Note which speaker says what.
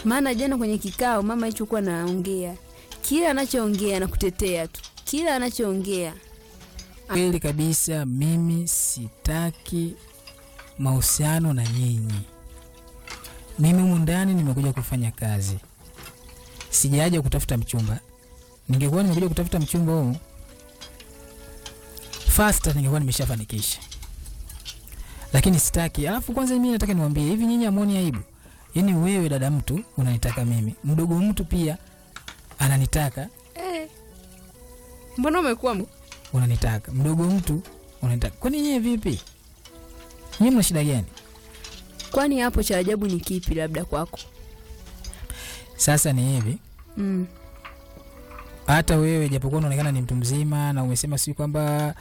Speaker 1: maana jana kwenye kikao mama alichokuwa naongea, kila anachoongea na kutetea tu, kila anachoongea
Speaker 2: Kweli kabisa, mimi sitaki mahusiano na nyinyi. Mimi humu ndani nimekuja kufanya kazi, sijaja kutafuta mchumba. Ningekuwa nimekuja kutafuta mchumba huu fasta, ningekuwa nimeshafanikisha, lakini sitaki. Alafu kwanza mimi nataka niwaambie hivi, nyinyi amoni aibu? Yaani wewe dada mtu unanitaka mimi, mdogo mtu pia ananitaka
Speaker 1: eh. Mbona umekuwa m-
Speaker 2: unanitaka mdogo mtu unanitaka. Kwani nyie vipi? Nyie mna shida gani?
Speaker 1: kwani hapo cha ajabu ni kipi labda kwako?
Speaker 2: Sasa ni hivi,
Speaker 1: mm.
Speaker 2: hata wewe japokuwa unaonekana ni mtu mzima na umesema si kwamba